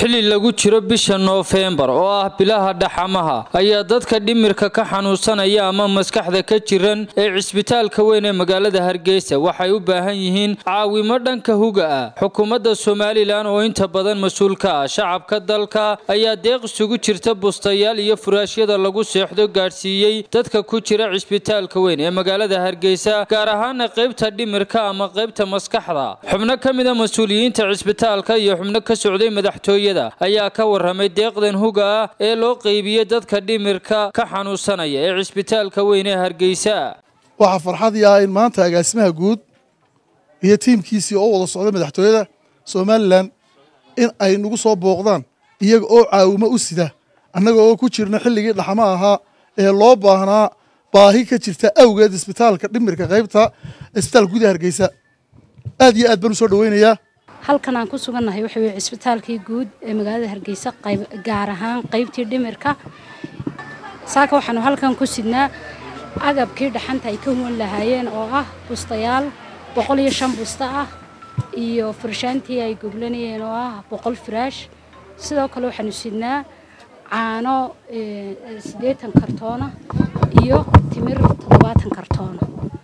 xili lagu jiro bisha noofembar oo ah bilaha dhaxamaha ayaa dadka dhimirka ka xanuunsanaya ama maskaxda ka jiran ee cisbitaalka weyn ee magaalada hargeysa waxay u baahan yihiin caawimo dhanka huga ah xukuumadda somalilan oo inta badan mas-uul ka ah shacabka dalka ayaa deeq isugu jirta bustayaal iyo furaashyada lagu seexdo gaadhsiiyey dadka ku jira cisbitaalka weyn ee magaalada hargeysa gaar ahaana qaybta dhimirka ama qaybta maskaxda xubno ka mida mas-uuliyiinta cisbitaalka iyo xubno ka socday madaxtooyada ayaa ka waramay deeqdan huga ah ee loo qeybiyey dadka dhimirka ka xanuunsanaya ee cisbitaalka weyn ee hargeysa waxaa farxadii ah in maanta agaasimaha guud iyo tiimkiisii oo wada socday madaxtooyada somalilan in ay nagu soo booqdaan iyaga oo caawimo u sida annaga oo ku jirna xilligii dhaxmo ahaa ee loo baahnaa baahi ka jirta awgeed isbitaalka dhimirka qaybta isbitaalka gudaha hargeysa aad iyo aad baan u soo dhaweynayaa halkan aan ku sugannahay waxa weye cisbitaalkii guud ee magaalada hargeysa qayb gaar ahaan qaybtii dhimirka saaka waxaanu halkan ku sidnaa agabkii dhaxanta ay ka huwan lahaayeen oo ah bustayaal boqol iyo shan busta ah iyo furshaantii ay goglanayeen oo ah boqol firaash sidoo kale waxaanu sidnaa caano siddeetan kartoona iyo timir toddobaatan kartoona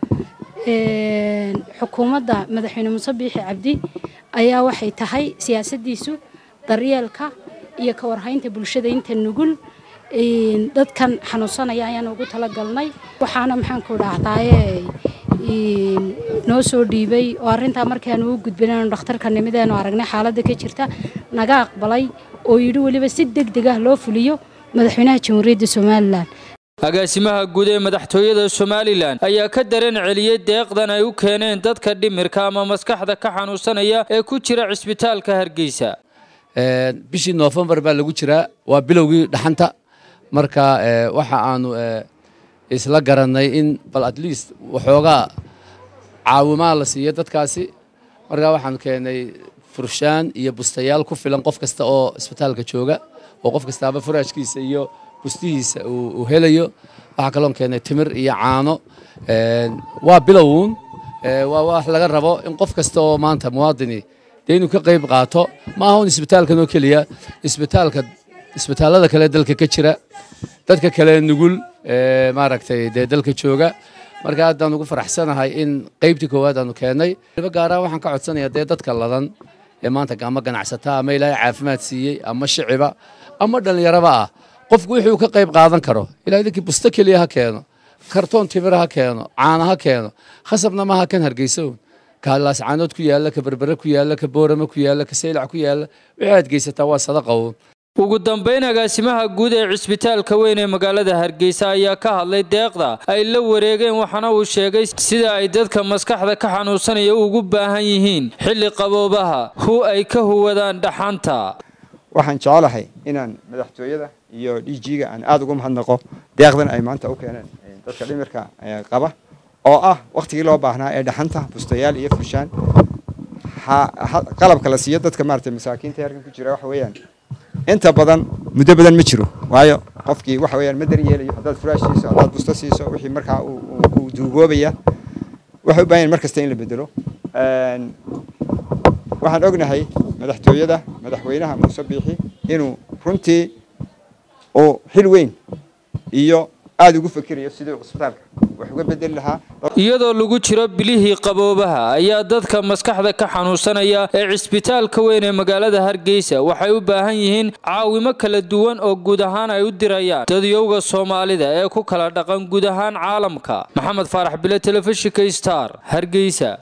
xukuumadda madaxweyne muuse biixi cabdi ayaa waxay tahay siyaasaddiisu daryeelka iyo ka warhaynta bulshada inta nugul dadkan xanuunsanaya ayaan ugu talagalnay waxaana maxaanku dhahdaaye noo soo dhiibay oo arrintaa markaanu u gudbin aanu dhakhtarka nimideenu aragnay xaaladda ka jirta naga aqbalay oo yidhi weliba si deg deg ah loo fuliyo madaxweynaha jamhuuriyadda somalilan agaasimaha guud ee madaxtooyada somalilan ayaa ka dareen celiyey deeqdan ay u keeneen dadka dhimirka ama maskaxda ka xanuunsanaya ee ku jira cisbitaalka hargeysa bishii noofembar baa lagu jiraa waa bilowgii dhaxanta marka waxa aanu isla garannay in bal at least waxoogaa caawimaa la siiyo dadkaasi markaa waxaanu keenay furshaan iyo bustayaal ku filan qof kasta oo isbitaalka jooga oo qof kastaaba furaashkiisa iyo bustihiisa uu helayo waxaa kaloon keenay timir iyo caano waa bilowuun waa wax laga rabo in qof kasta oo maanta muwaadini dee inuu ka qayb qaato ma aha un isbitaalkan oo keliya isbitaalka isbitaallada kale dalka ka jira dadka kale nugul maaragtay dee dalka jooga marka haddaan ugu faraxsanahay in qaybtii koowaad aanu keennay gaaraan waxaan ka codsanayaa dee dadka ladan ee maanta ama ganacsataa ama ilaahay caafimaad siiyey ama shiciba ama dhallinyaraba ah qofku wixii uu ka qayb qaadan karo ilaa idinkii busto keliya ha keeno kartoon timir ha keeno caana ha keeno khasabna maaha kan hargeysown ka laascaanood ku yaalla ka berbere ku yaalla ka boorame ku yaalla ka saylac ku yaalla wixii aad geysataa waa sadaqown ugu dambayn agaasimaha guud ee cisbitaalka weyn ee magaalada hargeysa ayaa ka hadlay deeqda ay la wareegeen waxaana uu sheegay sida ay dadka maskaxda ka xanuunsanaya ugu baahan yihiin xilli qaboobaha hu ay ka huwadaan dhaxanta waxaan jecelahay inaan madaxtooyada iyo d g-ga aan aada ugu mahadnaqo deeqdan ay maanta u keeneen dadka dhimirka qaba oo ah wakhtigii loo baahnaa ee dhaxanta bustayaal iyo furshaan qalabka la siiyo dadka maarata masaakiinta halkan ku jira waxa weeyaan inta badan muddo badan ma jiro waayo qofkii waxa weeyaan ma darin yeelayo haddaad furaash siiso haddaad busto siiso wixii markaa uu duugoobaya waxay u baahan mar kasta in la bedelo waxaan ognahay madaxtooyada madaxweynaha muuse biixi inuu runtii uu xil weyn iyo aada ugu fekerayo siduu cisbitaalka wax uga bedeli lahaa iyadoo lagu jiro bilihii qaboobaha ayaa dadka maskaxda ka xanuunsanaya ee cisbitaalka weyn ee magaalada hargeysa waxay u baahan yihiin caawimo kala duwan oo guud ahaan ay u dirayaan dadyowga soomaalida ee ku kala dhaqan guud ahaan caalamka maxamed faarax bile telefishinka star hargeysa